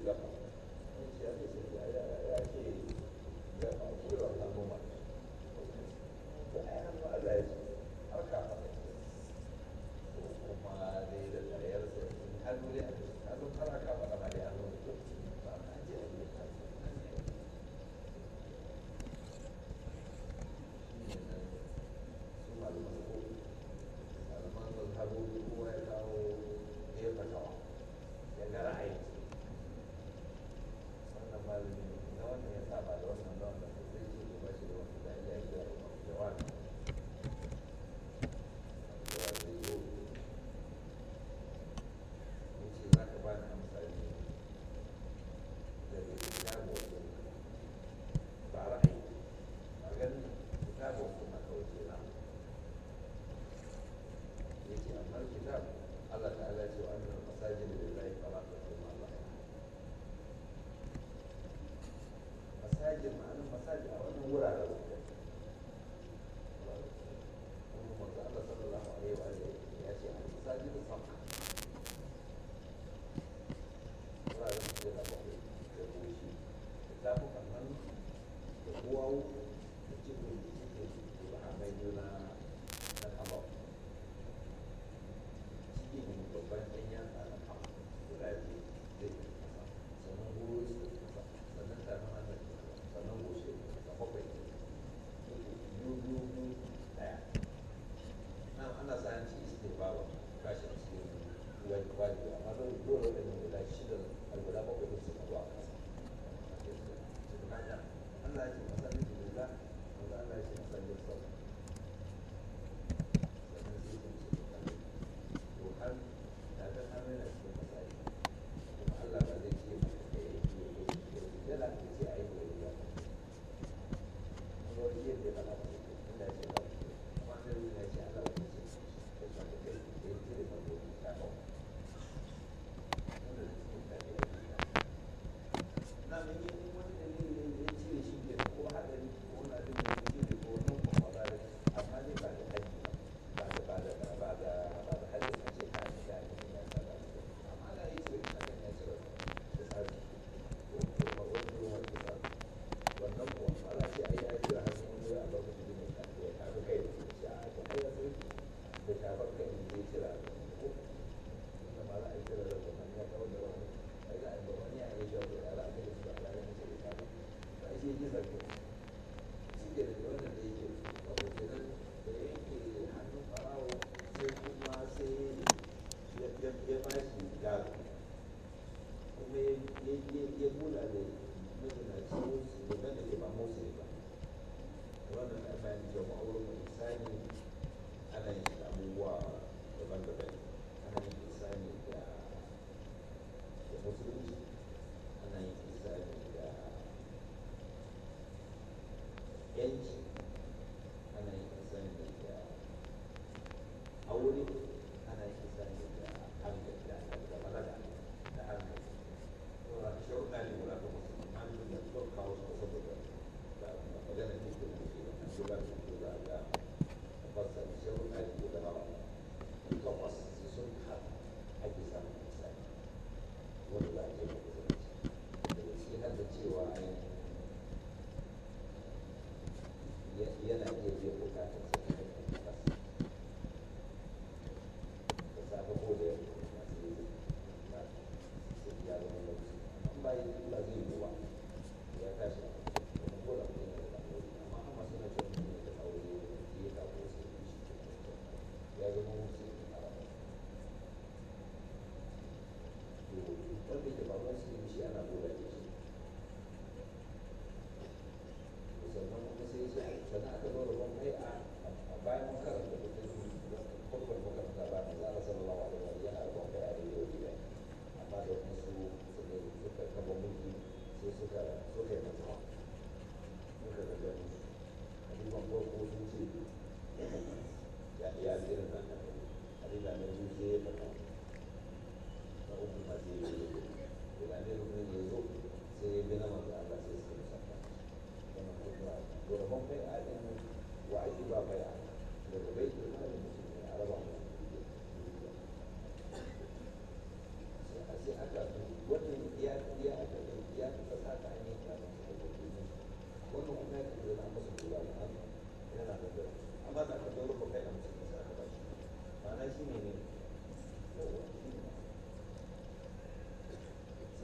gaba in ce ake ce ya ya ya ce gaba ko da wannan noma to ai hannu Allah ya ce har ka faɗa to kuma dai da tsayarsa in hannu dai a ce hannu kana ka faɗa ma dai hannu ne ba na je a yi ta shi ne nan su malaman ko malaman mazhabobi kowa ya kawo ya fatawa ya ga ra'ayi wannan malami na wannan ya saba da wannan da wannan sai ce ko ba shi da wani da ya yi da jawabi jawabi yau ya ce za ka bani amsa ne daga kitabu wajen ba ra'ayi ba ganin kitabu kuma kawai ke na yake amma kitab Allah ta'ala ce wa annal masajid lillahi fala tad'u ma Allah masajid ma'anar masajid a wannan wuraren su kuma manzo Allah sallallahu alaihi wa alihi ya ce al masajid sab'a wuraren su da bakwai da goshi da tafukan hannu da duwawu da cikin cikin subhanai juna na kama cikin babban ɗan yatsa na kama guda biyu zai yi kasa sannan guru su kasa sannan tafin hannun kasa sannan goshe da bakwai biyu biyu biyu ɗaya nan ana sa hanci su ne bawa kashi a cikin wani wani amma dole dole da yin guda shida a guda bakwai da su na zuwa kasa subhana Allah ya ce masallin lillah wanda Allah ya ce masallin sallah sannan sai kun ce masallin to har da ta hannu yana cikin masallaci kuma Allah ba zai ce maka da ya yi ya yi yana da ce a yi gobe ba wani yadda ya faɗa ba inda ya ce ba amma sai wani ya ce Allah ba zai ce ya sa ka kai da ya cire ba gobe ta kawo wanda da cikin ta ne ya yi na mai yi wani dalili ne ya cire shi ke ko hadari ko na da mai cire ko wani kuma ba da amma dai ba da haji ba da ba da ba da ba da haji a ce ka ne da ne ya sa da amma da yi cire ka ne ya cire da tsari ko ko ba wani ruwan da tsari wannan ko ala ce ai ai cire hannu wani a lokacin da ne ka ya ka ga kai da shi a ta ai sai da shafar kai ne zai cire ko da ma za a yi cire da wannan ya kawo da wani ai za a yi wani ya yi jawo da ala kai da su a ranar da ya kawo ba shi yake zargi shi ke da wannan da yake wato kenan da ya yanke hannun ɓarawo sai kuma sai ya ya ba shi gado kuma ya ya ya bula da mazinaci musu da wanda ke ba musu ne ba wannan na bayan cewa ma'aurin mai isani ana yin shi da abubuwa daban-daban ana yin isani da da musulunci ana yin isani da yanci ana yin isani da aure ana yin isani da hankali da da balaga da hankali saboda sharuɗa ne guda ta musulmi an yi da zuwa kawo su saboda da magana ne da muke da an shiga su ko za a ga tabbasa sharuɗa ne guda takwas sai sun haɗa ake samun isani wanda za a je ga musulunci daga ciki har da cewa ainihin ya- yana iya biyan bukatar sa ta hanyar nafas da safe ko da yamma masu yi na sai ya zama lokaci amma ba yi ba zai yi ba ya tashi kuma ko da mutum yana da aure amma amma suna cewa mutum yana da aure ya kawo sai ya shi ya zama mutum a rayuwa to wanda ke ba ruwan su shi ana goda da shi sannan kuma sai sai sannan aka zo da gwamnati a a bayan mun karanta da kai kurkur makaranta ba da zara sallallahu alaihi wa sallam yana da gwamnati a da yau gida amma da wasu suka suka kaba mulki sai suka suka yi masa suka ga gani hadiban farko sun ce ya ya irin nan da hadisa na biyu sai ya fata na uku ma sai ya yi da ne rukun ya zo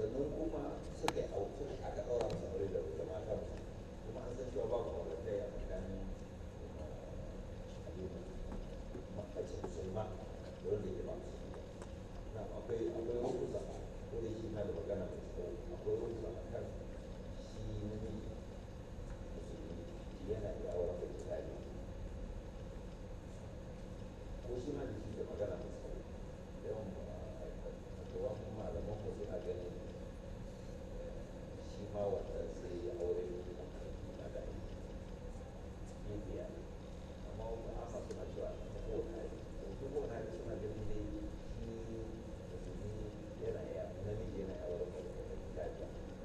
sannan kuma suka yi auku aka ɗaura musu aure da da mata kuma an san cewa babu aure ɗaya a tsakanin mace musulma da wanda yake ba musulma na akwai akwai wasu zama ko da shi na da magana mai tsawo akwai wasu zama kan shi namiji musulmi yana da auren da kitabi ko shi ma da shi da magana mai tsawo yawan kawan malaman mu suna ganin shi ma wanda sai ya aure na da bibiya amma wani amma suna cewa ta kowane hali to kowane hali suna ganin dai shi musulmi yana ya namiji yana ya aure da kitabi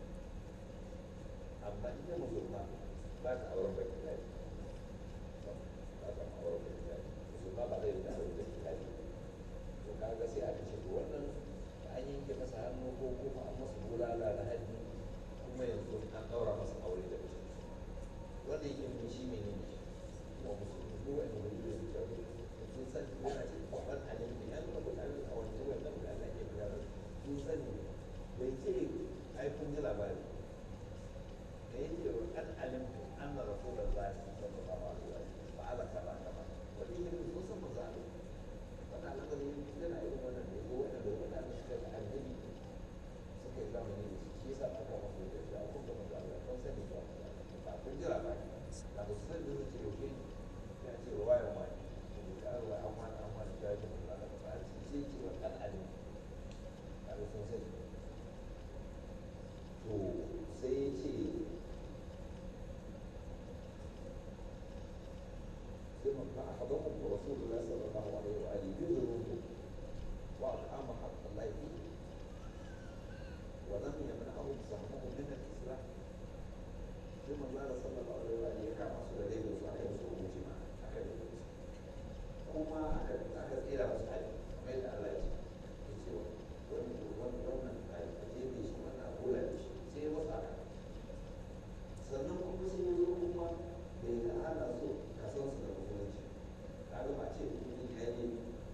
amma ita musulma ba ta auren bai kitabi ba ta auren bai kitabi musulma ba zai da aure da kitabi to kaga sai aka ce to wannan an yanke masa hannu ko kuma an masa bulala da hannu kuma yanzu an ɗaura masa aure da mace wanda yake nuna shi mene ne wa musulmi ko wani wani da su tafi sun san yana ce kwaɓar alim ne ya nuna mutane a wani wannan da Allah ke magana sun sani bai ce ai kun ji labari da ya ce an alim an na rasu da zafi sallallahu alaihi wa sallam ba ala kaza kaza wanda yake nuna sun san maza wannan al'amari yana irin wannan da ko wanda wanda da suka da annabi suka yi zamani da shi shi yasa aka masu da shi a kuma maza Allah kan sani ba ba kun jira ba na ba su sani da ce yaushe ya ce ruwayan wani da ka ruwa an wani an wani ta yi da Allah ba shi sai ce wa kan alim a da sun sani to sai ya ce ثم فأخذهم رسول الله صلى الله عليه وآله بذنوبهم وأقام حق الله فيه ولم يمنعهم سهمهم من الإسلام ثم قال صلى الله عليه وآله كما سئل له صحيح وسوء مجمع أكد كما أكد أكد إلى مسعد ما إلى الله يجي wannan a jefe shi wannan a kula da shi sai wasu aka sannan kuma sai ya zo kuma bai da ana so ka san su da musulunci kaga ba ce mutum ya yi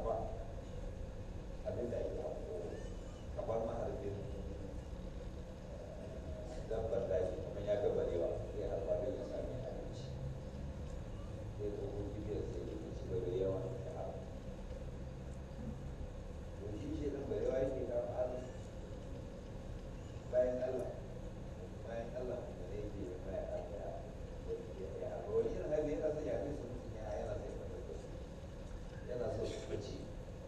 kafa abin da ake hako kamar maharbin dabbar daji kuma ya ga barewa sai harba don ya sami abinci sai ko ko bibiyar sai ya ci bare yawa da harba to shi shi ɗin barewa yake kawo arziki bayan Allah bayan Allah da ne ke yin baya Allah ya harba wani irin hali yana son ya kai su mutum ya yana son ya fitar da su yana so su fice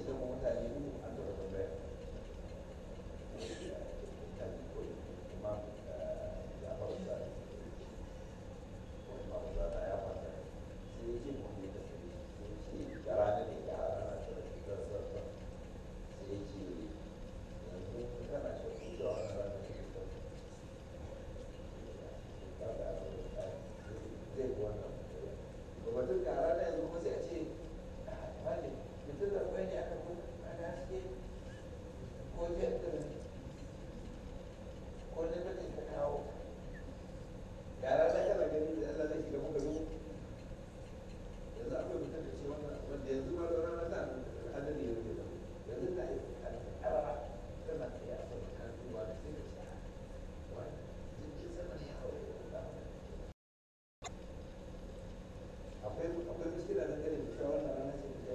ce ma mutane mu an taɓa tambaya mutane ko imam ya faru da ko imam da ta ya faru sai ya ce mu ne da sai ya ce da rana ne da rana da da da sai ya ce yanzu kana shi ku da wani rana ne da kaga zai bi wannan to batun da rana yanzu kuma sai a ce wani mutum da kwai ne aka kuma ana haske ko jadda ko ne bakin ka kawo ga rana kana gani da Allah zai shiga muka zo yanzu akwai mutum da ce wannan wanda yanzu ma da rana ta hadari ya rufe yanzu na yi karara tana tsaye a sama ta duba da sai ka ce wani jirgin sama ne ya haure da akwai akwai muskila da kare da cewa wannan rana ce ta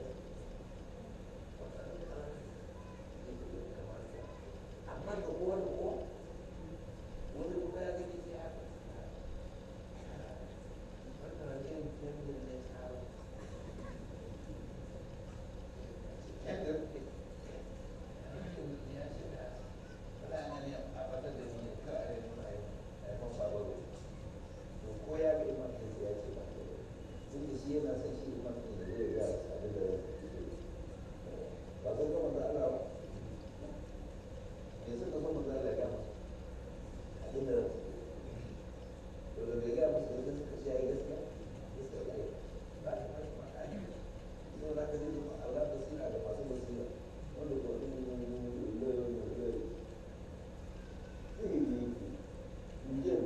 amma da kowa da kowa wani kuma ya gani sai haka wannan rajin kendir ne tsaro kendir ne ya ce da rana ne a fatar da ni ka a yi nuna yi a yi masu abu to ko ya ga imam sai ya ce ba tun da shi yana son shi imam ne da zai ga abin da ba zai gama da Allah ba me suka so manzo Allah ya gama abin da to da bai ga musu da suka ce yayi gaskiya gaskiya yayi ba ta ba ta ba ai so da ka ji Allah da sina da masu basira wanda ko din ne ne ne ne ne ne ne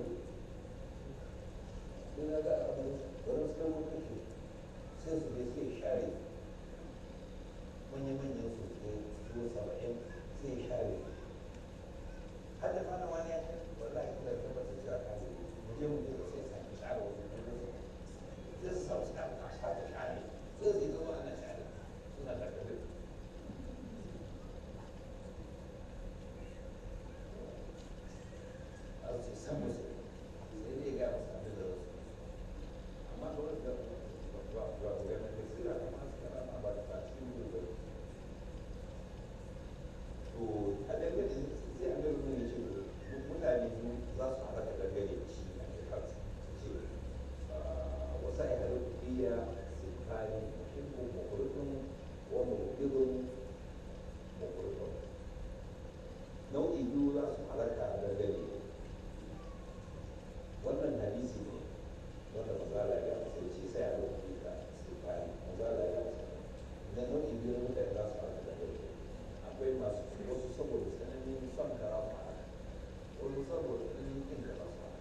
sai na ga abin wani suka mutu shi sai su je sai share manya-manyan su ke su saba'in sai share har da fana wani ya ce wallahi kuma da tabbata cewa ka zai mu je mu je sai sake share wasu kuma sai su samu suka ta sake share sai su zama ana share suna da kabe a su san musu sai dai ga musu abin da wasu amma ba wani da ba ba ba ba yana da sira amma suka rana ba da cikin gudu to a dangane sai an gaba ne ce mutane biyu za su haɗa da dangane da shi a da kansa ce wasa ya haɗu biya sifani muhimmin makurutun wa murubidun makurutun nau'i biyu za su halaka a dangane wannan hadisi ne wanda mazala ya sai ce sai a rubuta ka sifani mazala ya sai na nau'i biyu na mutane za su halaka da dangane akwai masu wasu saboda tsananin son kara su haka wasu saboda tsananin kin kara su haka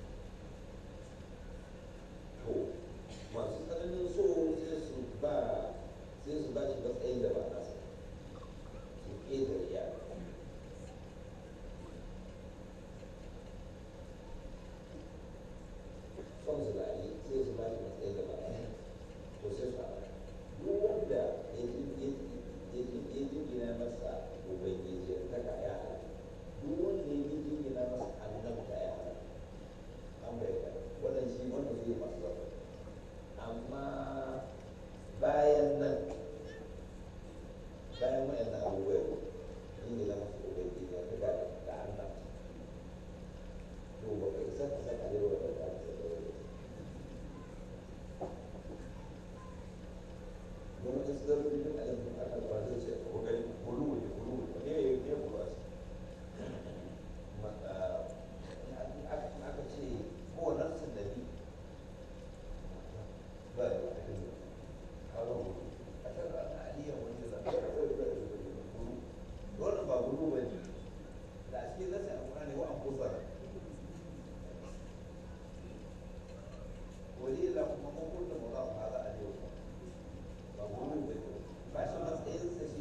to masu tsananin so sai su ba sai su ba shi matsayin da ba nasa su ƙetare ya son su da ali sai su ba shi matsayin da ba nasa to sai su haka duk wanda ya jingina masa ubangiji ta ka ya hana duk wanda ya jingina masa annabta ya hana an bai ka wannan shi wannan zai masu zama amma bayan nan bayan wayannan abubuwa jingina masa ubangiji ya ta gada da annabta to ba ka isa ka saka da yawa da ta don wani su zarfi duk a yanzu aka ba zai ce ko gani kulu ne kulu ne ne ya yi kulu a aka ce kowane sun nabi ba da wata kulu kawo kulu a can rana aliyar wani da zai kulu wannan ba kulu ba ne da a cikin nasa a ne wa an kusa wani ila kuma mun kullum mu za mu haza a yau ba gudu ba ba shi matsayinsa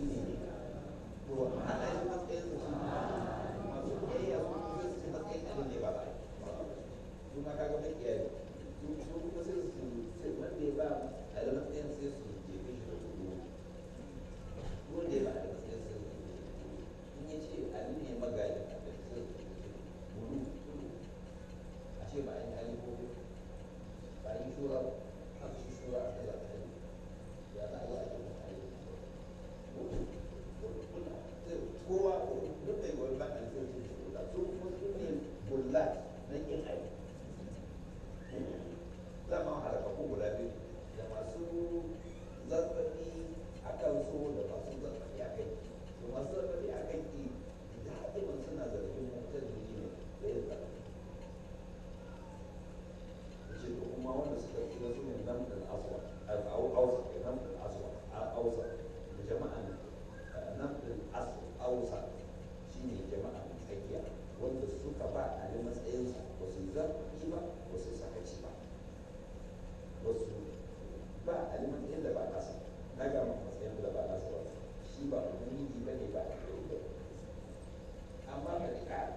al-aswa al-awsa da jama'an nafdul awsa shine jama'a mai tsakiya wanda suka ba ali matsayinsa ba su yi zarfi ba ba su sakaci ba ba su ba ali matsayin da ba nasa na ga maka matsayin da ba nasa ba shi ba ubangiji ba ne ba a kai ba amma ka ji ƙara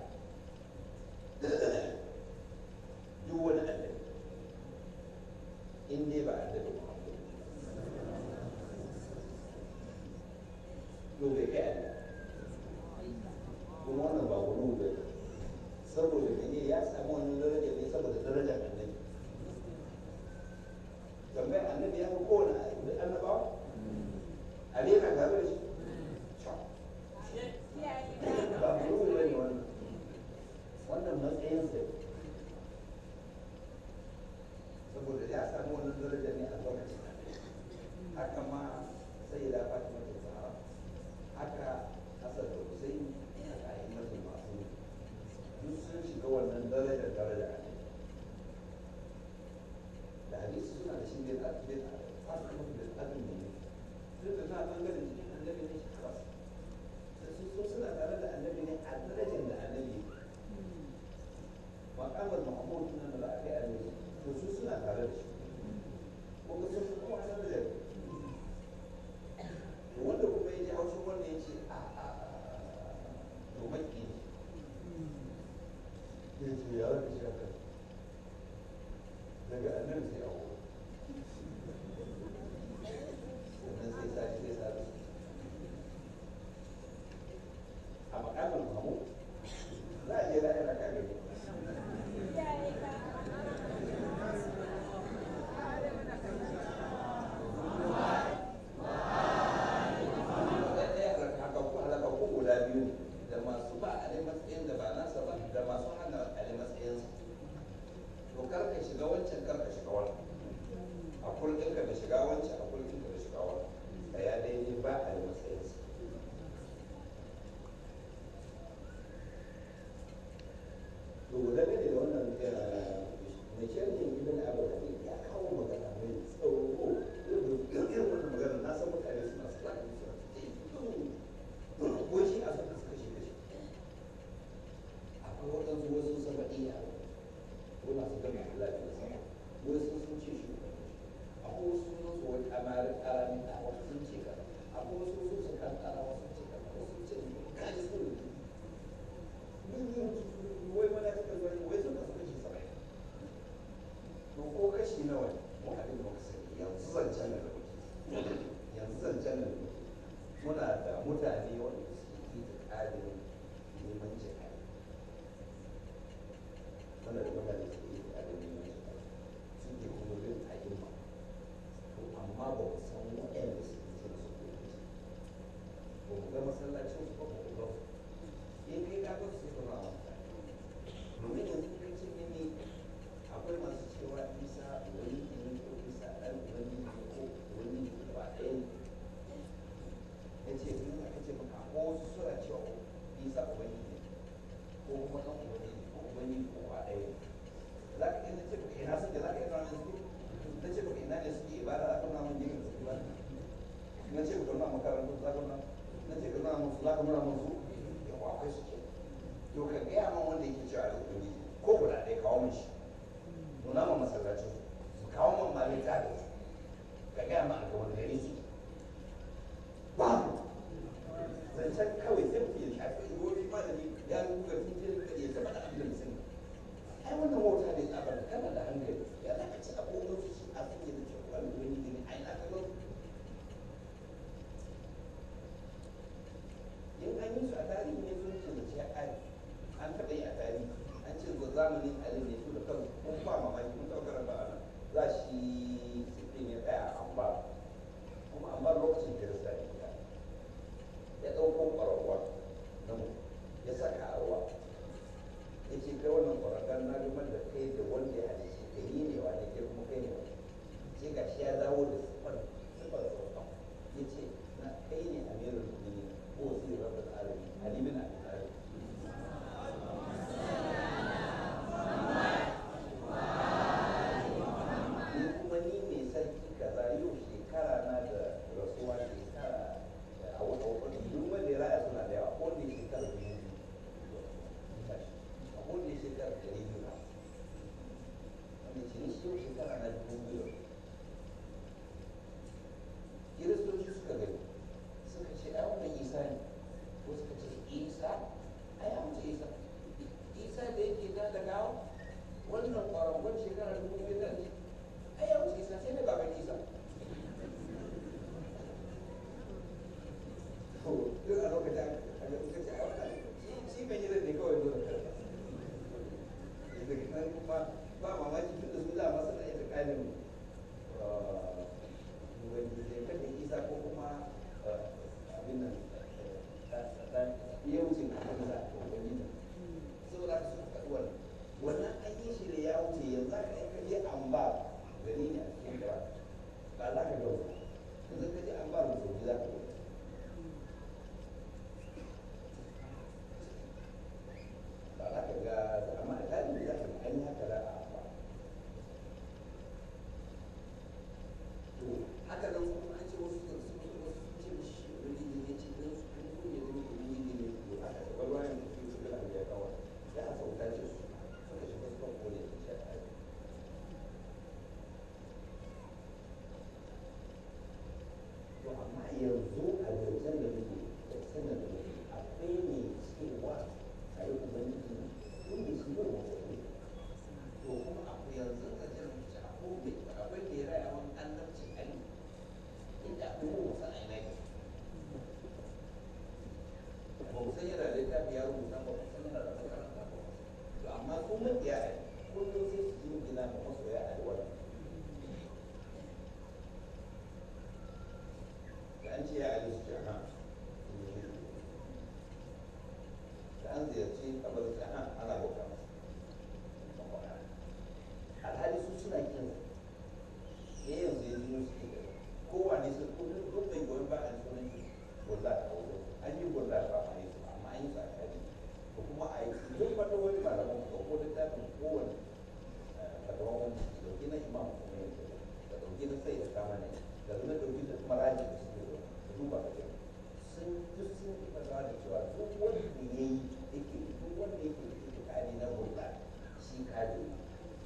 duk wani annabi in dai ba annabi Muhammad to bai kai Allah kuma wannan ba wani ba saboda mene ya samu wannan daraja ne saboda darajar annabi tambayar annabi ya fi kowane annabawa Ali yana tare da shi ba wani ba ne wannan wannan matsayinsa ne saboda ya samu wani daraja ne a lokacin haka ma sai da fatima ta zahara haka hasan da husain haka a yi masu masu duk sun shiga wannan darajar daraja ne da hadisi suna da shi bin bin fatima bin abin ne duk da na bangaren jikin annabi ne shi kawai sai su suna tare da annabi ne a darajar da annabi makamar mahmud nan da aka yi annabi to su suna tare da shi ko ga sun kuma a da to wanda kuma ya ji haushin wannan ya ce a a to maki ne ya ce ya zaka shi haka daga annan sai a wuri sannan sai sa sai sa da su a makamar mahmud za a je la'ira ka gani halakakku guda biyu da masu ba a matsayin da ba nasa ba da masu hana a matsayinsa to karka shiga wancan karka shiga wannan a kullum ka da shiga wancan a kullum ka da shiga wannan da ya daidai ba a matsayinsa to da ne da wannan mai shirin ibn abu hadid ya kawo magana mai tsawo irin wannan magana na san mutane suna sa suna ko shi a saka suka shi kashi akwai waɗansu wasu saba'iya ko masu gama lafiya sama wasu sun ce shi akwai wasu sun su wani amari ƙarami a wasu sun ce kaza akwai wasu sun su kan ƙara wasu ce kaza wasu ce kaji su wai mana suka zo wai suka suka shi saba'in to ko kashi nawa ne mu abin da muka sani yanzu zancen da muke yanzu zancen da muke muna da mutane wanda suke yi da ƙarin neman jihari muna da mutane suke yi da ƙarin neman jihari suke kuma bin a'imma to amma ba mu san waɗanda suke ce su ko ba mu ga masallacin su ba mu ga su in kai ka ga su suna mutane domin yanzu kai ce ne akwai masu cewa isa wani ne ko isa ɗan wani ne ko wani ba ɗaya ne ya ce in aka ce maka ko wasu suna cewa isa ubani ne ko kuma ɗan ubani ne ko ubani ko ba ɗaya ne za ka iya ce maka ina suke za ka iya nuna suke na ce maka ina ne suke ibada za ka nuna mun jikin suke ba na ce maka nuna makarantu za ka nuna na ce ka nuna musu za ka nuna musu yawa akwai suke to ka gaya man wanda yake cewa da ubangiji ko guda ɗaya kawo min shi nuna ma masallacin su kawo man malita da su ka gaya ma a ga wani gari su babu zancen kawai sai mutum ya shafi wani malami ya rubuta tun jirin ka ya zama da abin da mutum ai wannan wauta ne tsabar kana da hankali ya za ka ci abubuwan su shi a sanya da cewa wani wani gani ai na ka gano in an yi su a tarihi ne sun ce da ce ai an taɓa yi a tarihi an ce ga zamanin ali ne su da kansu kun ba mamaki mun taɓa karanta a nan za shi sifin ya tsaya a ambar kuma ambar lokacin kirista ne ya ya ɗauko ƙwararwa na mu ya saka a ruwa ya ce kai wannan ƙwararren na rumar da kai da wanda ya halice ka yi ne wa ne kai kuma kai ne wa sai ga shi ya dawo da siffar yanzu a zancen da muke da sanar da muke akwai ne cewa a yi ubangiji ne wanda shi ne wanda ne to kuma akwai yanzu a jan mace akwai akwai da ya raya wani annabcin ali inda akwai mu wasan a yanayi ba mu san yana da littafi ya rubuta ba mu san yana da makaranta ba to amma su mabiya a kullum sai su yi gina ma masoya a wannan da an ce ya ali su ce ha da an ziyarci kabarin su ha ana bauta masa alhali su suna kin ya yanzu ya zo su ke kowane su duk duk mai goyon ba a sunan shi gulla a wurin an yi gulla ba a yi su amma an yi su a kaji ko kuma a yi duk wata wani malaman ko ko littafin kowane fatawan wani su dauki na imam kuma ya da dauki na sai da kama ne da zuna dauki da maraji da suke zo da duba da yau sun duk sun yi fatawa da cewa duk wanda ya yi yake duk wanda yake da itikadi na gulla shi kaji ne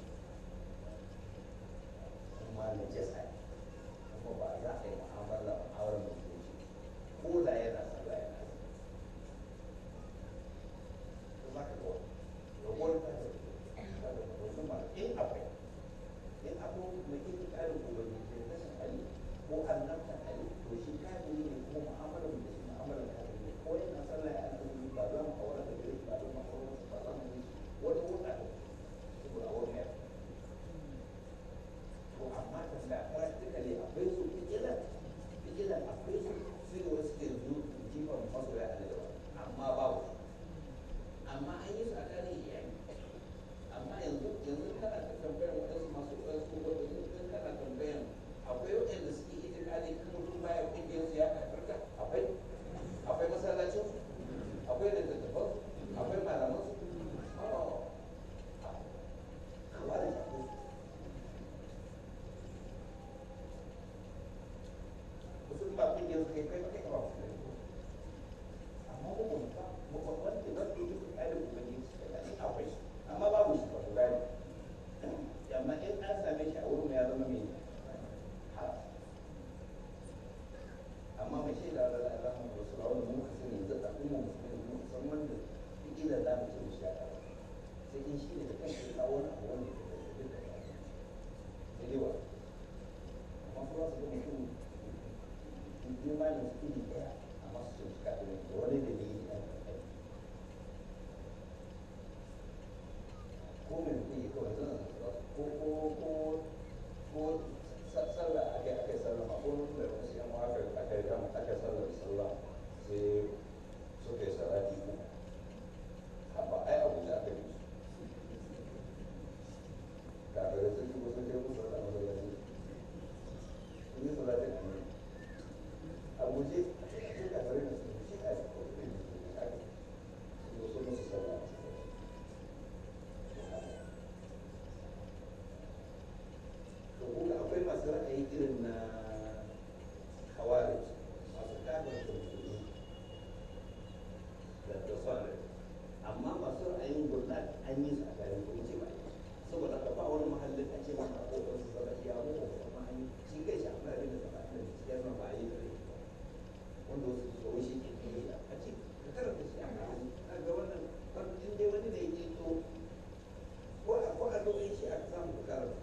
kuma na jasa ne kuma ba za a yi mu'amala auren musulunci ko da yana sallah yana azumi to za ka ga ragowar ta da wasu ma in akwai in akwai mai yin ƙarin ubangiji da rashin hali ko annabta hali to shi kafiri ne kuma mu'amalar da shi mu'amalar kafiri ne ko yana sallah yana azumi ba za mu aure da gare shi ba za mu aure ba za mu yi wani hulɗa da saboda a wurin yara to amma tambaya practically akwai su fikilan fikilan akwai su su ne wasu ke zu jifan masoya a da amma babu amma an yi su a tarihi iyali amma yanzu yanzu kana ta tambayar waɗansu masu waɗansu waɗansu in kana tambayar akwai waɗanda suke itikadi kan mutum baya ƙungiyar su ya kafarta akwai akwai masallacin su akwai littattafan su akwai malaman su oh kawai da akwai su wasu ba kungiyar su kai kai kai ba su ne amma ko mun ba mu ba wanda ba ke yi kai da ubangiji su kai ne akwai shi amma babu shi ba ku gane amma in an same shi a wurin ya zama mai haram amma mai shaida da Allah mu wasu ba wanda muka sani yanzu da kuma musulmi mu san wanda kila za mu ce mu shi aka sai in shi ne da kanshi ya kawo wani abu wanda ya da duk da ya sai dai wa amma kuma su ga mutum imanin su iri ɗaya amma su ce kafin da wani da ne yi ɗan kai ko mai mutum yi kawai zan ko ko ko ko sallah ake ake sallah ma ko da wasu yan aka aka yi kama aka sallah da sallah sai suka yi salati ko haba ai abu da aka yi kafin da sun shigo sun kai musu sallah masallaci sun yi salatin annabi a guje sai ka tare da su shi a cikin haka su zo musu sallah to kuma akwai masu ra'ayi irin na khawarij masu kafin da musulmi da da sauran amma masu ra'ayin gurnat an yi su a garin kuma ce ba yi saboda haka ba wani mahallin a ce maka ko su zama iya mu ko kuma an yi shi kai shi amma da zama da cikin ba a yi da rai wanda wasu su zo shi ke yi a ce ka karanta shi a kan a ga wannan in dai wani ne ya to ko a ko a dogon shi aka samu ka karanta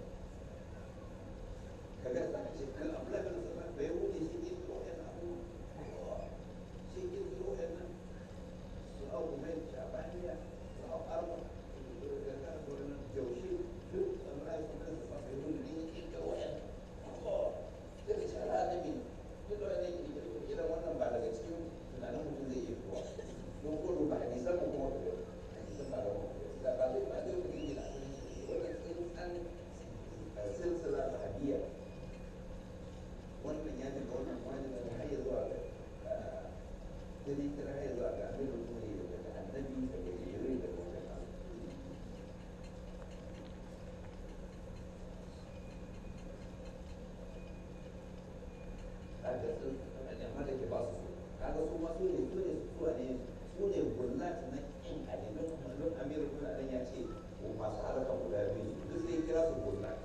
kaga za ka ce kan abu da kan sana da ya wuce shi ke zo yan abu shi ke zo yan nan su au kuma shabaniya su au arba da kan gurin jaushe duk samurai sun kansa ba ka yi wani ne ya ke zo yan sai ka ce ala annabi duk da wani ne irin wannan ba daga cikin tunanin mutum zai iya zuwa don ko duba hadisan mu kuma ka gani hadisan ba da mu da ba zai ba zai mutum gina wannan tsintsan silsila sahabiyya wannan ya daga wannan wani daga har ya zuwa ga sai kira har ya zuwa ga amirul mu'minin daga annabi daga jibril daga wajen Allah kaga sun amma da ke ba su kaga su ma su ne su ne su ne su ne gullati na kin alimin mallon amirul mu'minin ya ce masu haraka guda biyu duk sai kira su gullati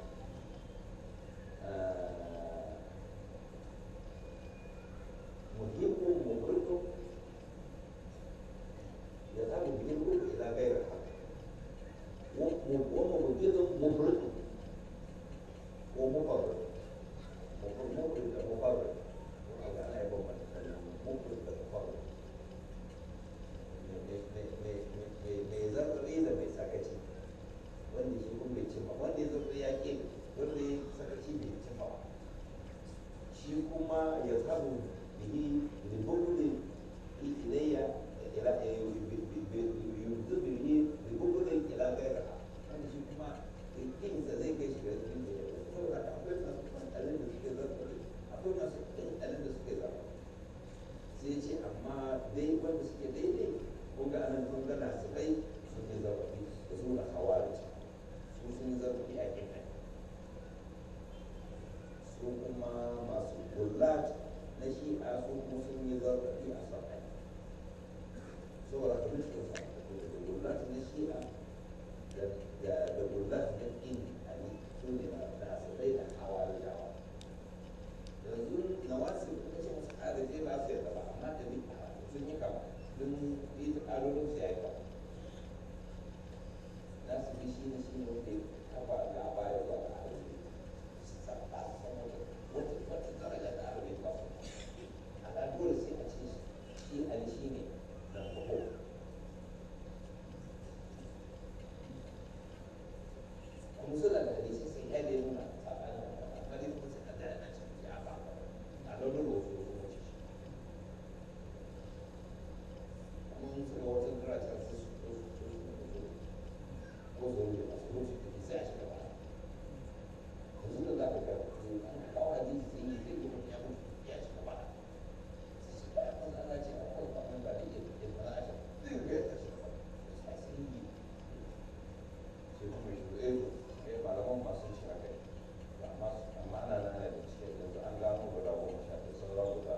bihi li bughdin ilayya ila yunzu bihi li bughdin ila ghayriha wanda shi kuma kinsa zai kai shi ga cikin da ya saboda haka akwai masu kwantalin da suke zarfafi akwai masu kwantalin da suke zarfafi sai ce amma dai wanda suke daidai ko ga anan kun gana su kai sun yi zarfafi da su da hawarci su sun yi zarfafi a kin su kuma masu gullat na shi'a su kuma sun yi zarfafi a sakai saboda ka duk sun samu da gullat na shi'a da da gullat na kin ali su ne na da sakai da hawarjawa yanzu na wasu kuma ce musu agaje ba su yadda ba amma da ni sun yi kama don yi ta ƙarorin su ya yi kama za su bi shi ne shi ne wanda ya kafa gaba ya zuwa ga arziki su san ba su san wata wata wata daraja da arziki ba su a ga dole sai a ce shi ali shi ne nan ko kuma suna da hadisi sun yi da nuna tsakanin amma dai kuma sai a da yana cikin ya ba a launin rosu ko kuma ci kuma mun suka wata daraja sai su su su su ko zo ne masu rufe da sai a shiga ba yanzu da za ka ga an kawo hadisi sai yi zai yi ya mutu ya shiga ba sai shi ba ya ana ce a kawo ba ba da iya da ba a shi zai ga ya shiga ba sai sai yi sai kuma shi eh eh malaman masu shi haka amma amma ana nan da cikin yanzu an gano guda goma sha ɗaya sauran guda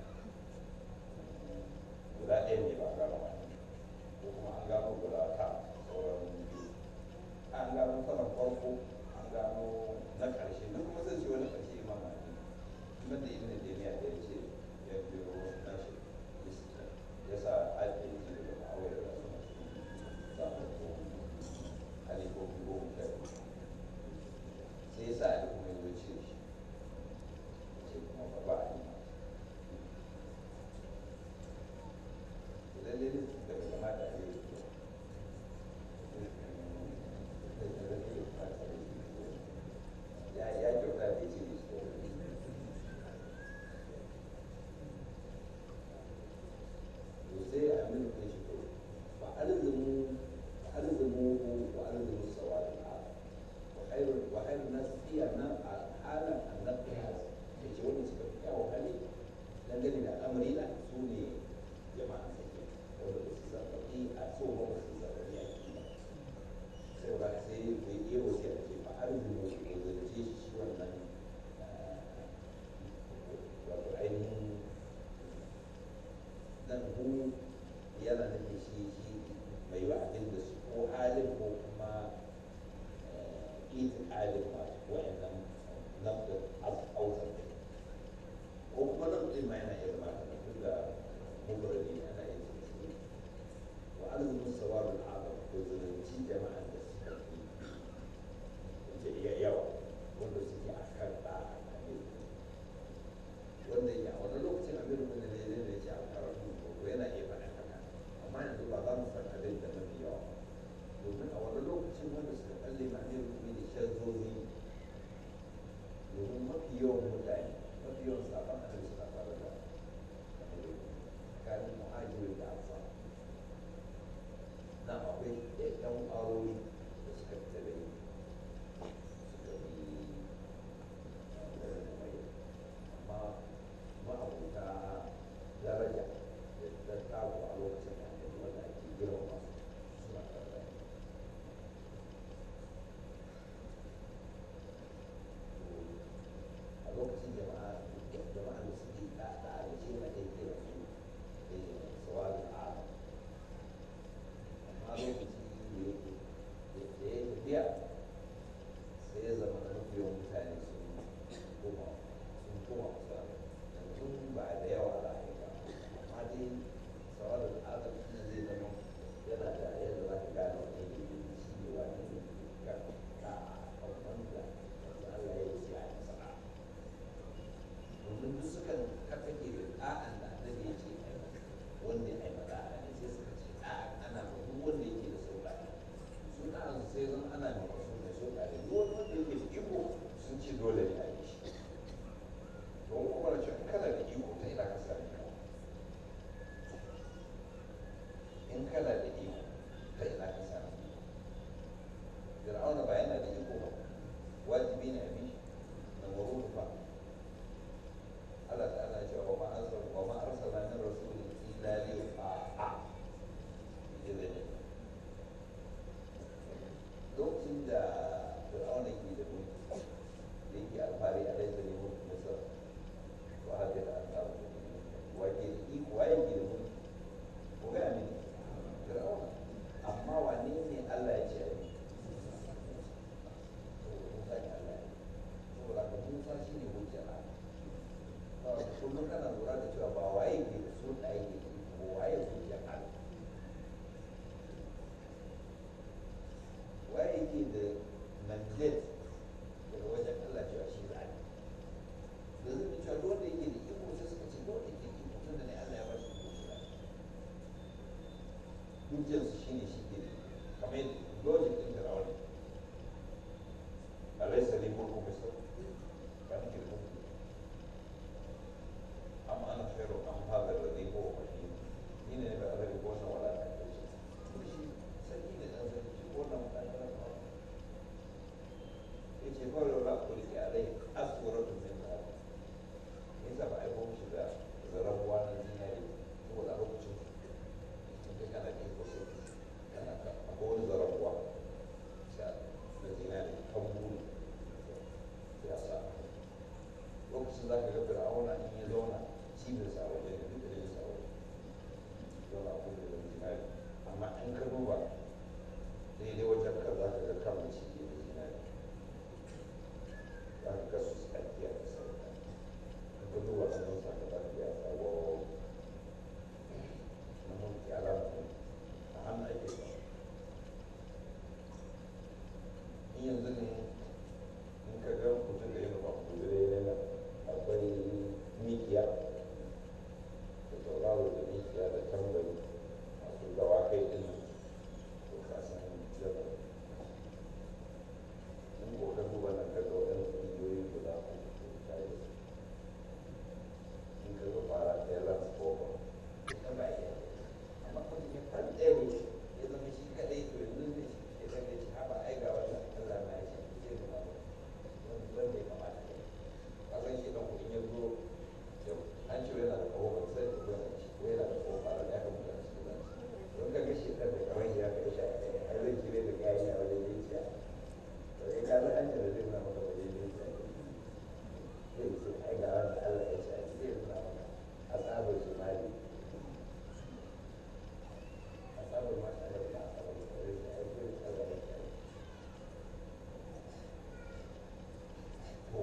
guda ɗaya ne ba gano ba ko kuma an gano guda ta sauran biyu an gano saman farko an gano na ƙarshe duk kuma zai ce wani ƙarshe imam mali kuma da ibn taymiya da ya ce ya biyo nashi ya sa ake yi da ma'awai da su masu za a ko halifofi goma sha biyu sai ya sa ali kuma ya zo ce shi ya ce kuma ba ba a yi ma lallai ne da bai kamata a yi ya ya kyauta da ce shi to sai a min kai shi to fa alzimu fa alzimu wa alzimu sawal al wa khairu wa khairu nas fiya na halan annabi hasa yace wanda suka fi kyawun hali dangane da al'amari na su ne jama'a sai wanda ba su zaɓaɓi a so ba ba su zaɓaɓi a kima sai ba sai mai iya wasu a ce ba arziki wasu ko zance shi shi wannan wato ainihin nan hu yana nufin shi shi mai wa abin da su ko halin ko kuma ita halin masu wa'annan nafdar ausar ko kuma nan ɗin ma yana iya zama ta tun da kana lura da cewa ba waye ke da su da yake da iko ba waye zuciyar Allah waye ke da mandate daga wajen Allah cewa shi za a yi da zai bi cewa duk wanda yake da iko sai suka ce duk wanda yake da iko tun da ne Allah ya ba shi iko shi za a yi hujjarsu shi ne shi ke da kamar yadda logic ɗin firawun alaisa ne mulku misir ba nake da mulki amma ana khairu an hada da zai ko wani ni ne ba azari ko wannan wala ta kai shi kuma shi sarki ne dan sarki shi ko wannan mutane na ba ya ce fa yau la kulli alai aswaratu min nar yasa ba a yi shi da zarabuwa na zinari saboda a lokacin in kana da iko sai kana ka akwai wani zarabuwa sai na zinari kan buru sai a sa lokacin za ka ga fir'auna in ya zauna cibiyar sa waje da duk da sa waje zauna a kuma da zinari amma in ka duba daidai wajen ka za ka ga kan ciki da zinari za ka ga su tsakiya da sauka in ka duba kan sa ka za ka ga sa wawo na mulki alama ne a hannu ake ba in yanzu ne in ka ga mutum da yin ba kudure yana akwai mikiya da tauraro da mikiya da tambari masu dawakai din nan to ka san jaba in ko ka duba nan ka ga waɗansu igiyoyi guda uku to ka yi in ka ga fara ɗaya lance kofa ita ba iya amma kuma ya kan ɗaya ne ya zama shi kaɗai to yanzu ne shi ke zama shi haɓa ai ga wannan Allah na ya shi zai zama wani wanda ya kamata ne ka san shi ɗan kuɗin ya zo yau an ce yana da kawo ban sai ko yana ci ko yana da kawo fara da ya kamata a cikin zan don ka ga shi ɗan da kamar ya kai shi a kai ai zai kire da kayan ya wajen zuciya to ya ka zan an ce da zai nuna maka wajen zuciya zai ce ai ga wanda Allah ya ce a zai nuna maka a tsabar shi mali asabar ma tare da asabar da tare da aiki da tsara da tare to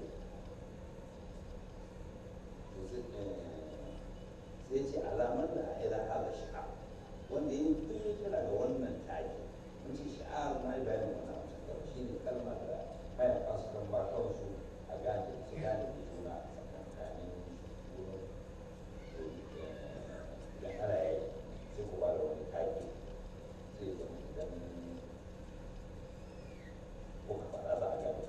sai ce alamar da ila hada shi'a wanda yi kun yi kira ga wannan taki mun ce shi'ar na yi bayanin wannan wata kawai shi ne kalmar da haya kasu kan ba kansu a gane su gane da juna tsakankanin wurin da ana yi sai ku ba da wani taki zai zama idan kuka faɗa za a gane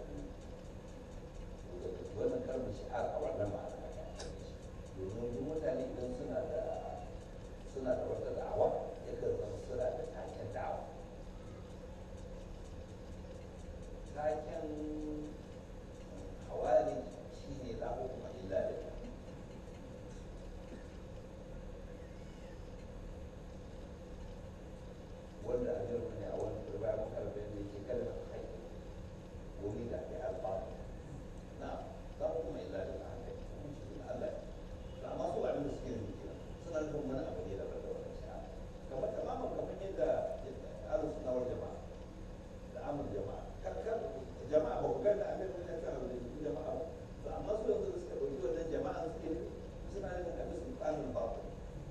ku wannan kalmar shi'ar a wannan ma'ana a gane domin duk mutane idan suna da suna da wata da'awa yakan zama suna da taken da'awa taken hawari shi ne la hukuma illa lillah wanda a jirgin ne a wani turba ya maka albin da yake kada ka kai wuri da ke alfanu na la hukuma illa lillah haka kuma shi ne Allah to amma su abin da suke nufi kenan suna nufin wani abu ne daban da wannan shi'a kamar tamamin kamar yadda ahlus sunna wal jama'a da amul jama'a kar kar jama'a ba ku ga da abin da ya tsara da jama'a ba to amma su yanzu da suka dauki wannan jama'a suke suna nufin abin sultanul batil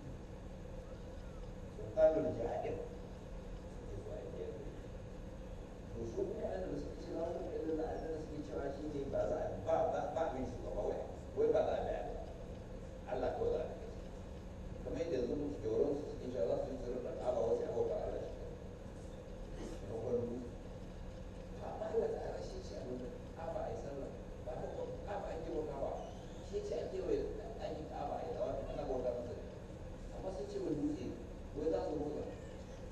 sultanul jahil suke zuwa inda to su kuma yana da suke cewa wani irin da abin da suke cewa shi ne ba za a ba ba ba mai shugaba wai wai ba za a bi Allah ko za a bi kamar yadda yanzu musu joron su suke cewa za su yi tsirin da ƙaba wasu abubuwa Allah shi na kwallo ba ba Allah ta ara shi ce abin ƙaba a yi sallah ba ta ƙaba ake bauta ba shi ce ake wai ɗakin ƙaba a yi dawa ana bauta masa ne amma sun ce wani dutse wai za su bauta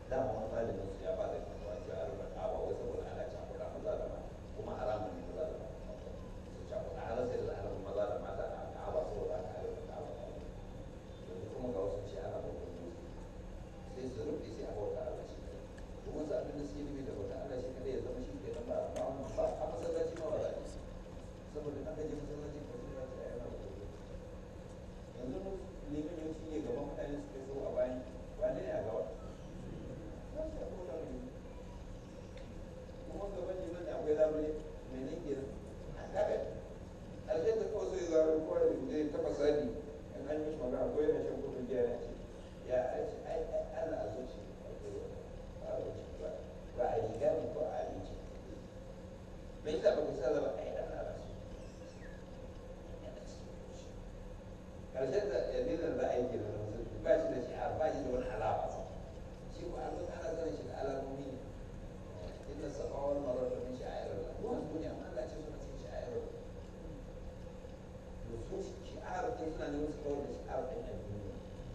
dama wani malamin su ya ba da fatawa cewa a rufe ka'aba wai saboda ana cakuɗa maza da mata kuma haramun ne maza da mata su cakuɗa har sai da ana maza da mata a ka'aba saboda aka a rufe ka'aba yanzu kuma ga wasu ce ana bautar dutse sai su rufe sai a bauta Allah shi kadai kuma su abin da suke nufi da bauta Allah shi kadai ya zama shi ke ba ba ba a masallaci ma ba za a yi saboda aka je masallaci ba sai za su yi ana bautar yanzu liman yawanci ne gaban mutane suke so a bayan wane ne a gaba za su yi bauta ne kuma gaban liman da akwai labule mai nan ke kaga alzai da kawai sai zaru ko da zai taba sani in an yi magana ko yana shan kudin biya ya ce ya ce ai ai Allah a zuci ba a zuci ba ba a riga ne ko a abinci me yasa ba ku sa ba ai Allah ba su karshen da yadda za a yi ke da musulmi ba shi da shi'ar ba shi da wani alama shi ko an ana sanin shi da alamomi ne inda safa wal marwa min sha'irillah wannan duniya amma Allah ce suna cikin sha'irillah to su shi'ar din suna neman su kawar da shi'ar din addini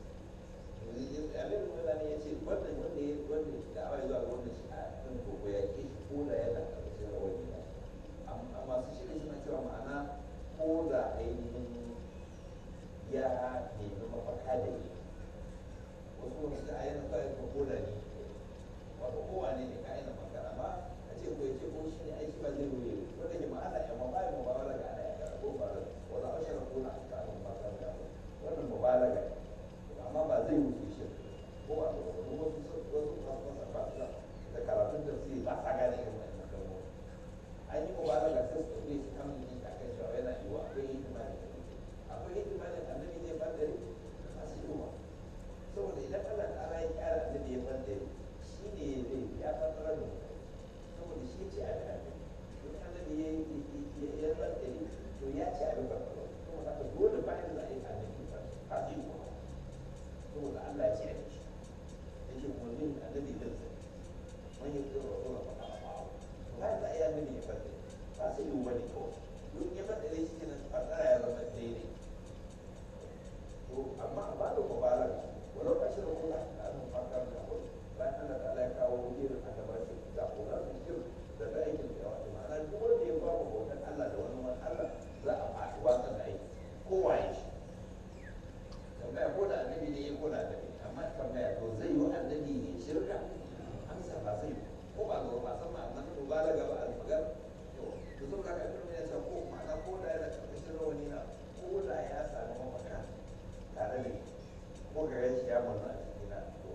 Amir Mulani ya ce wannan wanda ya wanda da awai zuwa ga wannan shi'ar din ko ko ya ke shi ko da yana karshen rawani ba amma masu shirin suna cewa ma'ana ko da ainihin ya nemi mafaka da ni wasu kuma suka ayyana kawai ko ko da ni wato kowane ne kayan maka amma a ce ko ya ce ko shi ne aiki ba zai ruye wanda ke ma'ana ya ma bayan mubalaga ana ya kara ko ba wala ashara ko na aka ana mata da wannan mubalaga ne amma ba zai wuce shi ko ba da wani wasu wasu masu masa ba su da karatun tafsiri ba sa gane irin wannan kalmomi an yi mubalaga sai su ɗauke shi kan yin ta kan cewa yana yiwuwa akwai hikimani akwai hikimanin annabi zai bandare masu yiwuwa saboda idan Allah ta'ala ya kyara annabi ya bandare shi ne zai ya fassara da mutane saboda shi ce abin annabi don annabi ya yi ya bandare to ya ce abin fassara kuma haka dole bayan za a yi annabi ba ha ji kuma saboda Allah ya ce a shi ya ce kuma yin annabi zai sai wani ya tsoro tsoro ba ka ba to bayan za a yi annabi ya bandare ba sai yi wani kawai don ya bandare shi kenan fassara ya zama daidai to amma a ba da mubalaga walau ka shirin kula da abin fata da abu bayan Allah ta ya kawo irin aka ba shi da kula da shir da da aikin da yawa ma'ana duk wanda ya bamu bautan Allah da wani wani Allah za a faɗi watsa da aiki kowa ya shi tambaya ko da annabi ne ya ko da annabi amma tambaya to zai yi annabi ne shirka amsa ba zai ko ba zo ba san ma'anar mubalaga ba al-magar to to saboda haka ibn ya ce ko ma'ana ko da yana karkashin rawani na ko da ya sami mafaka tare da ko ga ya shi ya manna a cikin na ko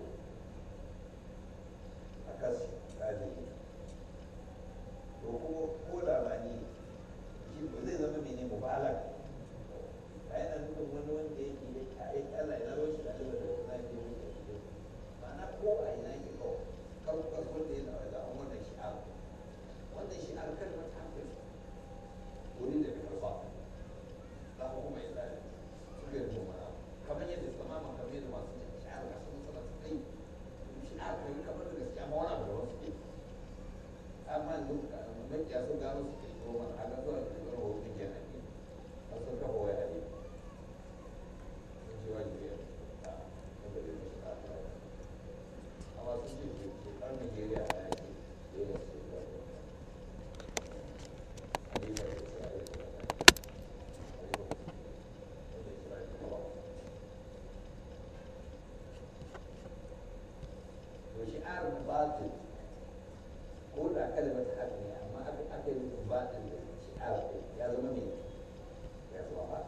a kasu kaji to kuma ko da ba ni shi ba zai zama mene mubalag a yana nufin wani wanda yake ya kare Allah ya zaro shi da Allah da na ke wuce shi ma'ana ko a ina ke kawo kan kasu wanda ya zama da wannan shi'ar wannan shi'ar kan wata hankali wuri da karfa za ku kuma ya zare suka yi rumana kamar yadda tamaman kamar yadda masu shi'ar ga su masana su kai shi'ar kai kamar da gaskiya ma wani abu da wasu ke amma yanzu makiya sun gano su kai ko mana haka zuwa da zuwa hutun ke nan ne a sun kafa waya ne sun ce wajibi ya a wanda zai mashi ta ta amma sun ce ke shekar Nigeria a yaki dole su yi wani Halifa ya ce a yi to shi'ar batil ko da kalmar haq ne amma aka aka yi batil da shi'ar ya zama me ya zama ba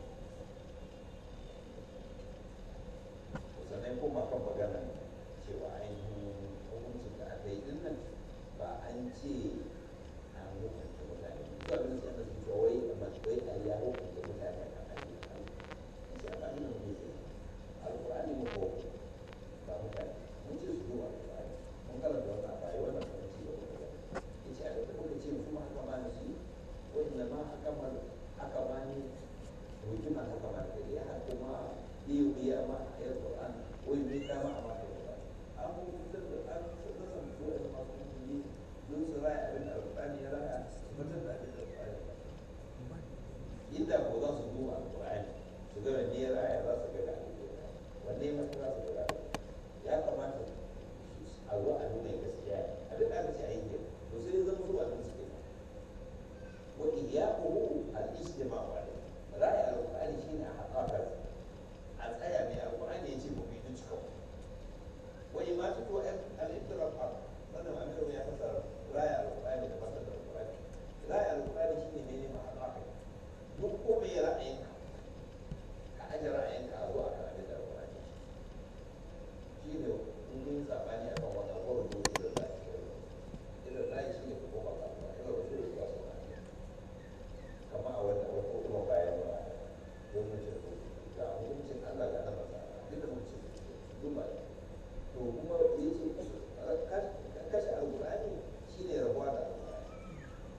sannan kuma kan magana cewa ainihin hukuncin da aka yi dinnan ba an ce an hukunta mutane su abin da suka ce wai amma wai a ya hukunta mutane kan ayyuka sai ba ni mun ce alqur'ani mu ko ba mutane mun ce su duba alqur'ani mun karanta wannan ba yi wannan kan ci gaba da yace a da muka ce su ma haka ma ne shi wa inna ma haka ma haka ma ne hukuma haka ma da ya kuma iyo biya ma ayat qur'an wa yumika ma ma da qur'an an mun fitar da an fitar da su da masu yi don su raya abin da alqur'ani ya raya al-ittiraf wannan amiru ya fasara raya al-qur'ani da fasara al-qur'ani raya al-qur'ani shine ne ne ma'ana haka duk komai ra'ayinka ka aje ra'ayinka a zuwa kan abin da al-qur'ani shi ne in kun sabani akan wannan ko rubutu da zai irin ra'ayi shine ko ba ka ba irin rubutu da zai kama a wata wata kuma bayan ba don mace ga hukuncin Allah ga na masa duk da mace duk ba to kuma ya ce kashe alƙur'ani shi ne rabuwa da alƙur'ani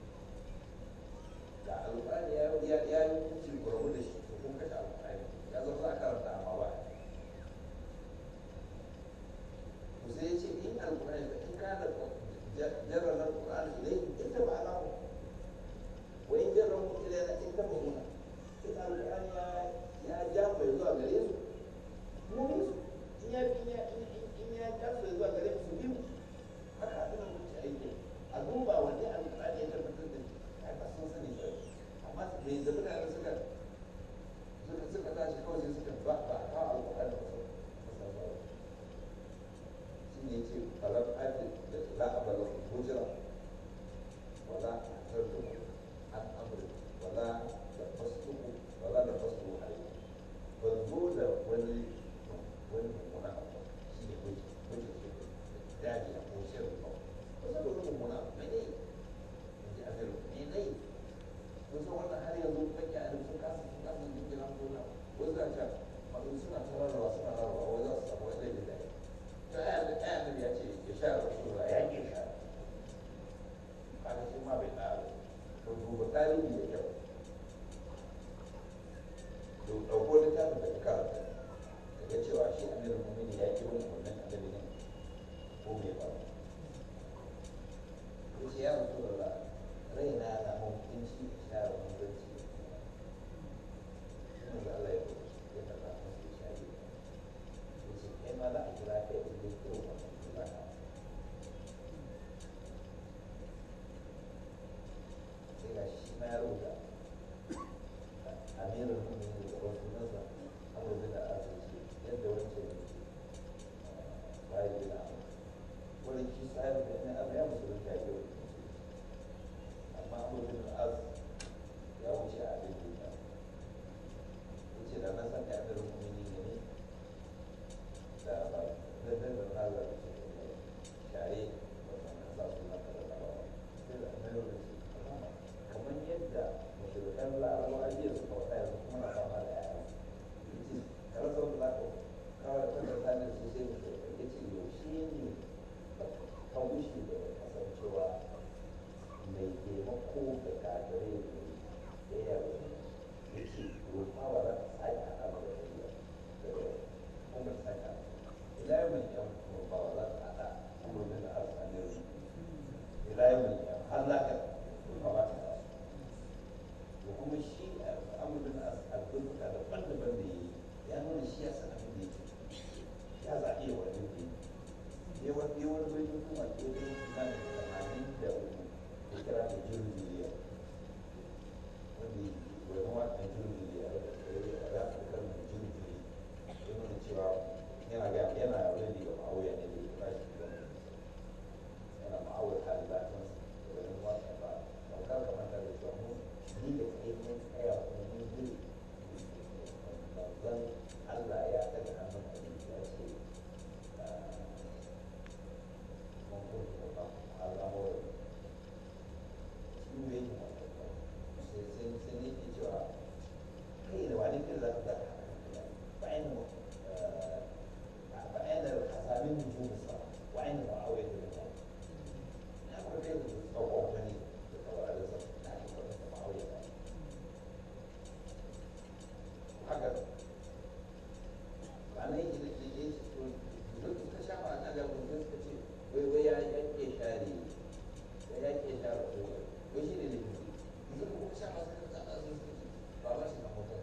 da alƙur'ani ya ya ya yi hukunci ku rabu da shi to kun kashe alƙur'ani ya zama za a karanta amma ba to sai ya ce in alƙur'ani in ka da jarrar alƙur'ani ilai ita ba alamu wai jarrar mu ilai na ita ba muna in alƙur'ani ya ya ja mai zuwa gare su mu bi su in ya in ya in ya ja su zuwa gare su bi mu haka abin da muke aiki a duba wanne alƙur'ani ya tabbatar da shi ai ba sun sani ba amma bai zabi da suka suka suka tashi kawai sai suka ba ba ka alƙur'ani ba su shi ne ce falam adi da la abala hujra wala tarjumu an amri wala da fasduku wala da fasduku alayhi ban zo da wani wani mummuna abu shi ne wuce wuce ce daji a koshin ba ba zan da wani mummuna abu mai ne in ji amiru ne ne kun san wannan har yanzu kake a sun kasa sun kasa yin gina gona wasu za ta masu suna ta rarrawa suna rarrawa wai za su samu wani laifin da ya to ai annabi ai annabi ya ce ya sha rasulullah ya ke sha kaga shi ma bai tsara to duba tarihi da kyau to ɗauko littafin da ka karanta ga cewa shi amirin mumini ya ki wani wannan annabi ne ko me ba ko ce ya rasu da raina na mutunci share mutunci ina da Allah ya ya faɗa masa ya share ya ce kai ma za a kira kai in dai kiro ba kira ka sai ga shi ma ya rubuta amirin mumini da wasu nasa amurka da asirci yadda wancan bayan gida wani shi sa'ar da yana abu ya musulun ta yi amma amurka da az ya wuce a abin da ya wuce da na san da amirin mumini ne ne da ba da da da na da share ba san na sa suna kada da ba sai da amirin da shi kamar yadda mashirkan larabawa jiya suka wata yanzu kuma na fama da yaya yace ka rasa wanda za ka kawai wanda ta ne su sai mutu ya ce yaushe ne ka wuce da kasancewa mai taimako ga kagare ne da ya ya ce rufa ba za ta sake haɗa ba da shari'a daga kuma ta sake haɗa ila yau mai yan rufa ba za ta haɗa kuma da na arsanin ila yau mai yan har lafiya rufa ba ta haɗa da kuma shi amurin albuka daban-daban da yi ya nuna shi ya san abin da yake ya zaɓi ya wani da ya wani wani bai kuma ke da na da tamanin da uku ya kira da jirgiliya wanda wani wakan jirgiliya da ya fi kan jirgili ya nuna cewa yana ga yana rage ga ma'auya ne da ya kira shi da yana ma'auya halin lafiyarsa da wani wakan ba daukar kamar da da cewa mu ni da kai mun tsaya kuma mun yi manzon Allah ya daga hannun abin ya ce mun kuma ba al'amuran shi ne yake sai sai sai ne ke cewa kai da wani kai za ka zaka bayan bayan da hasamin nujum sa wa'in da ma'awai da mutane na kuma kai da tsawon wani da kawai da sa na yi wani da ma'awai da haka ba na yi da ke yi to duk suka sha ba na gaban sai suka ce wai wai ya yanke share ya yanke share ko wai shi ne ne yanzu kuma sha ba sai ka tsada sun suka ce ba ba shi na motar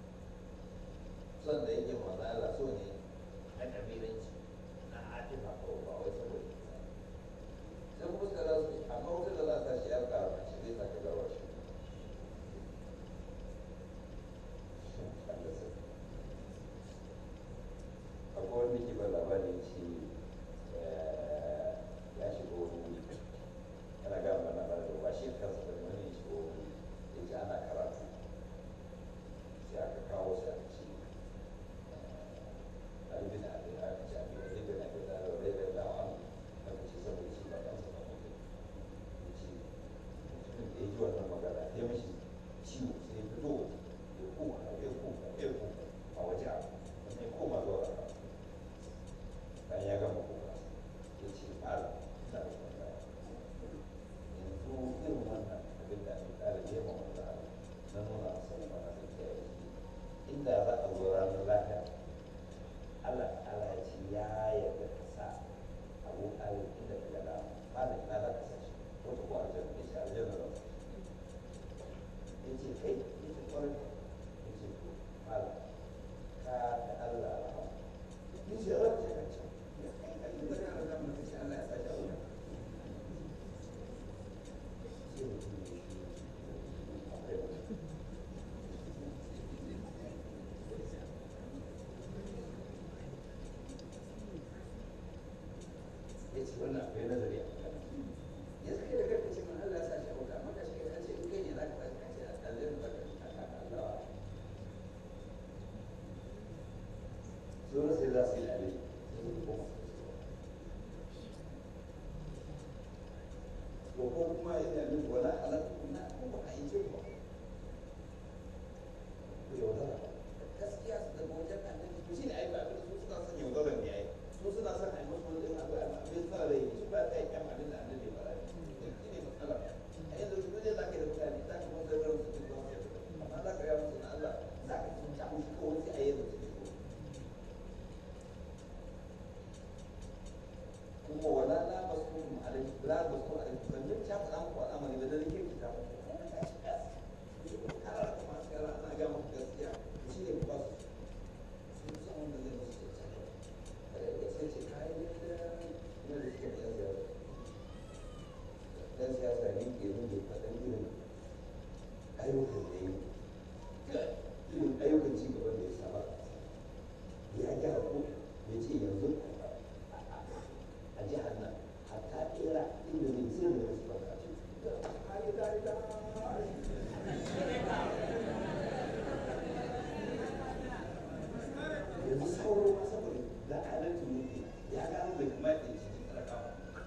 son da yake maza Allah so ne na kabilanci na atifa ko akwai wanda ke ba labarin ce ya shiga wani wuri yana gaya mana labarin ba shi kansa da wani ya shiga wani wuri ya ce ana karatu sai aka kawo sai aka ce ɗalibin da aka ce abin da ibn abi da rai da lawan aka ce saboda shi ba kansa ba mutum ya ce mutumin da ya ji wannan magana ya mashi ciwo sai ya fito ya koma ya koma ya koma a waje a ya koma zuwa da bayan ya gama kuka ya ce mala ina da tambaya yanzu irin wannan abin da ake kare ya ma wanda na nuna masa da mana da ke yi inda za a zo ranar lafiya Allah Allah ya ce ya yarda ka sa abu alif inda ka gada mala ina za ka sa shi wata ko aljanna ya ce aljanna za ya ce kai ya ce kwarai ya ce to mala ka ta Allah rahama ya ce ran ce kan can ya kai ka yi magana da zama ka ce Allah ya sa shi a wuta sai mutum ya shi akwai wani ya ce wannan akwai nazari a kan ya kai da kanka ce man Allah ya sa shi a wuta amma ka shi ka ce in kai ne za ka sa ka ce a zai za ka ta ka Allah su na sai za su yi dare ko ko kuma yana nufin wala alaƙa na ko ba a yi ce ba ku yaudara gaskiya su daga wajen annabi to shi ne ai ba abin da su suna son yaudaran ne ai su suna son a yi musu wani ɗin abu abin sa rai su ba ta yi kyan abin da annabi ba rai shi ne matsala a yanzu su ne za ka yi da mutane za ka kuma zarrar su cikin zama amma za ka yi musu na Allah za ka ci ta musu kawai sai a yi da cikin su kuma wala la masum alai la masum alai ban jin ta faɗa muku al'amari ba da nake ki ta muku kara kuma kara ana ga muku gaskiya shi ne ba su sun san wanda zai musu gaskiya da sai ce kayan da ina da suke ɗan siyasa ɗan siyasa ne ke nuna faɗan irin ayyukan da yi irin ayyukan ci gaban da ya saba ya gyara ko ya ce yanzu a jihar nan hatta ɓera inda zai sai da wasu baka ce yanzu sauro ma saboda da adalci mulki ya gano bai kamata ya cikin talakawa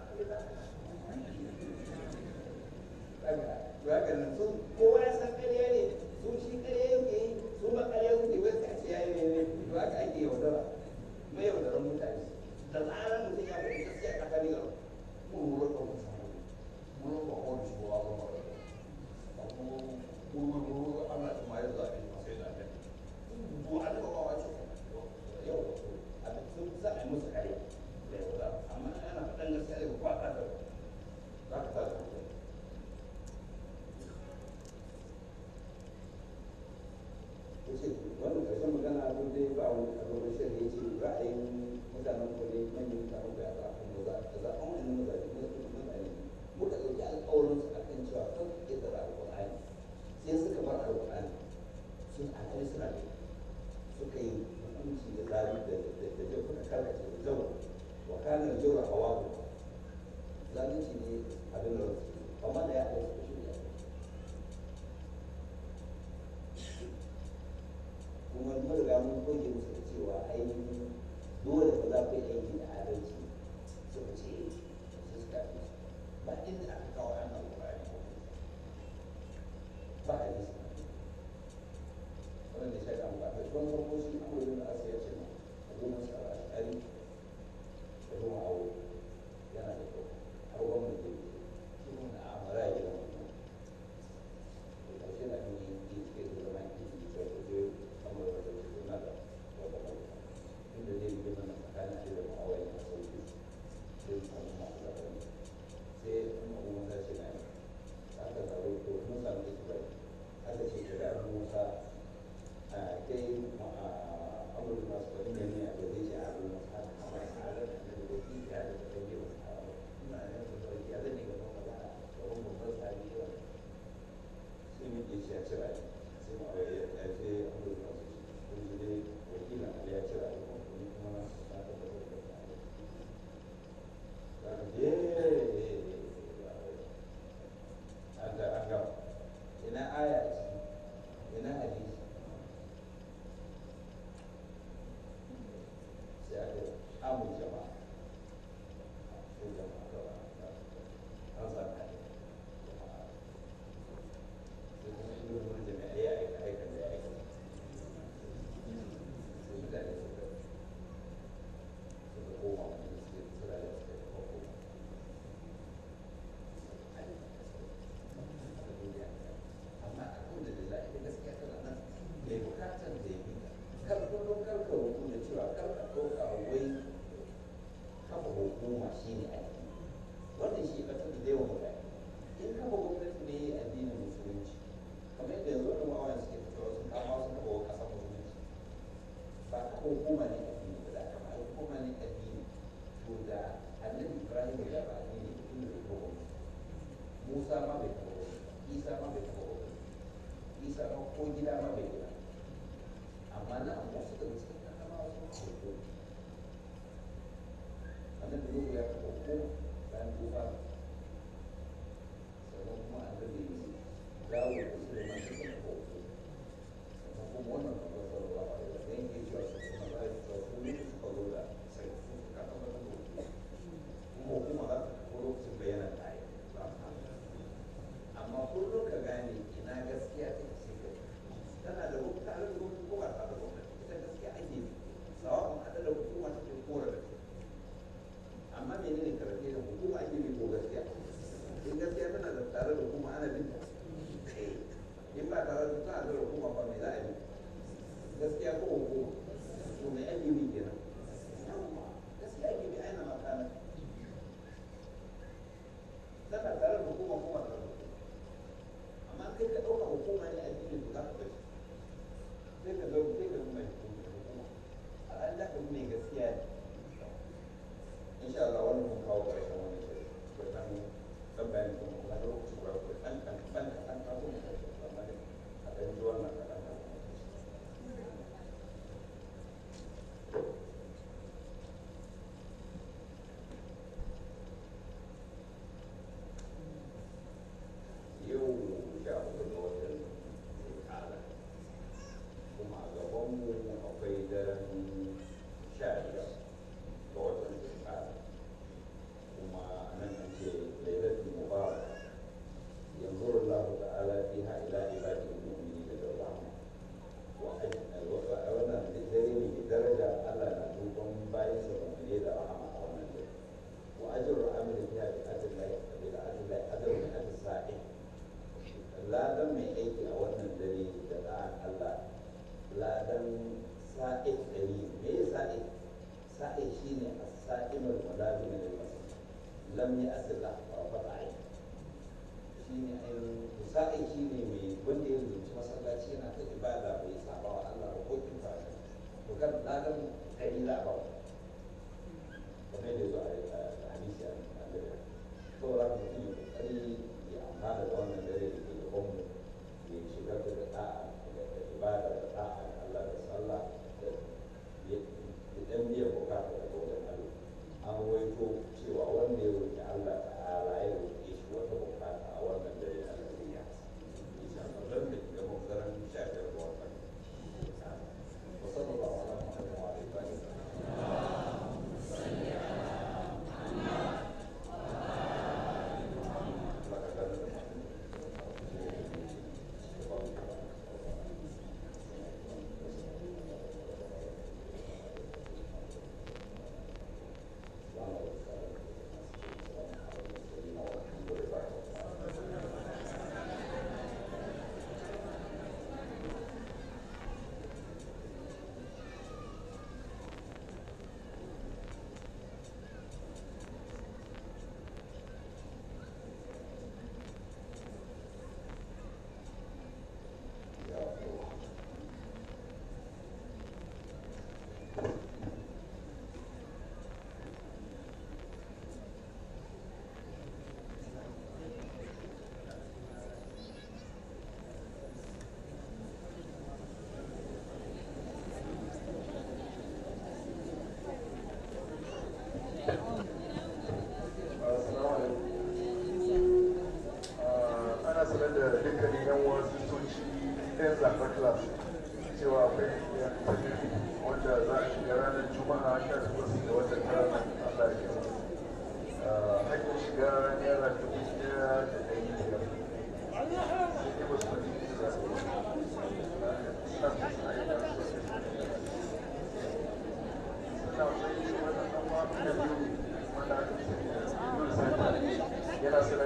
ya ga nan sun kowa ya san ƙarya ne su shi ƙarya yake yi su ba ƙarya suke wai sai a ce ya yi ne to haka ake yaudara mai yaudaran mutane da zarar mutum ya faɗi gaskiya a tsakanin garo mun lura da wasu mun lura da wani shi wa zama da kuma kuma lura ana kuma ya zaɓe masu yi zaɓe to a daga ba wace yau a da sun za a yi musu kare da yaudara amma ana faɗan gaskiya daga kwaɗa da za ka sa da mutum yace wannan karshen magana abin dai ba wani abin da shi ya ce ra'ayin mutanen ku ne manyan mutanen ku ya za a kuma za a za a wani mazaje ne su mutane muka ɗauki alƙawarin su akan cewa kan su ƙetare alƙur'ani sai suka bar alƙur'ani sun alƙali suna da suka yi hukunci da zabi da da da da kuka karkace da jawa wa kana jawa hawa zalunci ne abin da amma da ya ɗauki su shirya kuma mun riga mun goge musu da cewa ainihin dole ba za ku yi aiki da adalci suka ce su suka fi ba inda aka kawo an alƙur'ani ko ba a yi wannan da shaka mu ba ta shi wani farko shi an wani da asa ya ce ma a zo masu a ashari da kuma awo yana da kyau har gwamnati da ke shi kuma jama'a su jama'a gaba an sa ka jama'a sai kuma shi ne wani jami'a ya aika aika da ya aika sai mutane suka suka koma wani suke suna da suka yi koma amma alhamdulillah ita gaskiya tana nan mai bukatar da ya bi kar kullum kar ka rubu da cewa kar ka ɗauka wai kafa hukuma shi ne addini wannan shi ba ta da yawan mutane in kafa gwamnati ne addinin musulunci kamar yadda yanzu wani wawan suke fitowa sun kama sun kafa wa ƙasar musulunci ba kafa hukuma ne addini ba da kafa hukuma ne addini to da annabi ibrahim ya ba addini tun da bai musa ma bai kafa isa ma bai kafa isa ma ko gida ma bai gida amma na amma su daga cikin kakama wasu hoto annabi nuhu ya kafa ko bayan tufa sannan kuma annabi dawo da su da masu kafa hoto sannan kuma wannan kuma sallallahu alaihi wa sallam yake cewa su kuma za su cewa su ne suka zo da sai su suka kafa da hoto kuma hukuma za ta kafa lokacin bayanan tayi amma kullum ka gane ina gaskiya ta ce ka tana da hukuma tare da hukuma ko ba tare da hukuma ita gaskiya ake yi sawa an haɗa da hukuma ta ke kora da amma menene karfe da hukuma ake bi ko gaskiya in gaskiya tana da tare da hukuma ana bin ta in ba tare da tana da hukuma ba me za a yi gaskiya ko hukuma to me ake bi kenan gaskiya ake bi aina makana tana tare da hukuma kuma tare da hukuma amma kai ka ɗauka hukuma ne addinin to za ka bace sai ka zo sai ka mai hukuma a ran da ka mai gaskiya ne insha Allah wannan mun kawo ƙarshen wannan shiri ko dan dan bayani kuma kuma da lokaci ba ko dan kan ban ka an kawo mu ƙarshen amma dai a dan ji wannan kaɗan da yau sha hudu ga watan zulkada kuma a gabanmu akwai daren sha biyar ga watan zulkada kuma nan an ce lailatul mubarak yanzu Allah ta'ala fiha ila ibadi mu'mini da rahma wa wannan dare ne mai daraja Allah na duban bayan sa mu'mini da rahama a wannan dare wa ajru amri fiha bi adillahi bi adillahi ajru min as-sa'in ladan mai aiki a wannan dare da da'an Allah ladan sa'id dari me ya sa'id sa'id shine as-sa'imul mulazim lil masjid lam ya'sila wa fada'i shine ainihin sa'id shine mai wanda ya zuci masallaci yana ta ibada bai saba wa Allah ba ko kin fara to kan ladan dari za a ba kamar da zo a hadisi a Annabi saboda mutum ya kokari ya amfana da wannan dare da ke gabanmu ya shigar da da'a da ibada da da'a da Allah da sallah da dan biyan bukata da wajen Allah an waito cewa wanda ya roƙi Allah ta'ala ya roƙe shi wata bukata a wannan dare na duniya insha Allah dan da ga mutaran shafiyar da wannan wa sallallahu ala muhammadin wa alihi wa sallam ana sanar da dukkanin yan wasu soci yan zaɓar class cewa akwai tafiya wanda za a shiga ranar juma'a 18 ga watan tara kabiru wanda aka sani da yana sanar